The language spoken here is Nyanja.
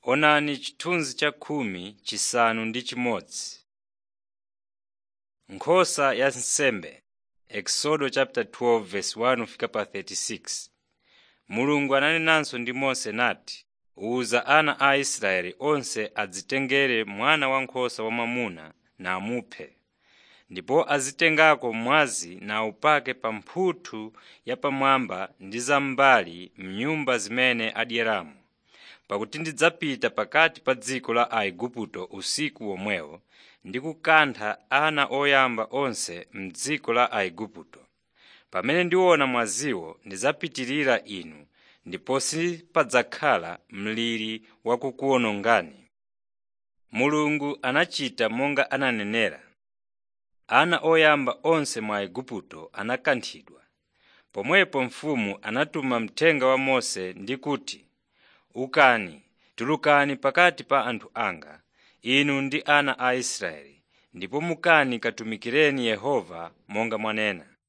Onani chithunzi cha khumi chisanu ndi chimodzi. Nkhosa ya nsembe Exodo chapter 12 verse 1 fika pa 36. Mulungu ananenanso ndi Mose nati, “Uza ana a Israeli onse adzitengere mwana wankhosa wamwamuna namuphe, ndipo azitengako mwazi nawupake pa mphuthu yapamwamba ndi zam'mbali m'nyumba zimene adyeramo. Pakuti ndidzapita pakati pa dziko la Aigupto usiku womwewo ndi kukantha ana oyamba onse m'dziko la Aigupto. Pamene ndiona mwaziwo ndidzapitirira inu ndipo sipadzakhala mliri wakukuwonongani.” Mulungu anachita monga ananenera. Ana oyamba onse mu Aigupto anakanthidwa. Pomwepo mfumu anatuma mthenga wa Mose ndi kuti, “Ukani, tulukani pakati pa anthu anga, inu ndi ana a Israeli, ndipo mukani katumikireni Yehova monga mwanena.”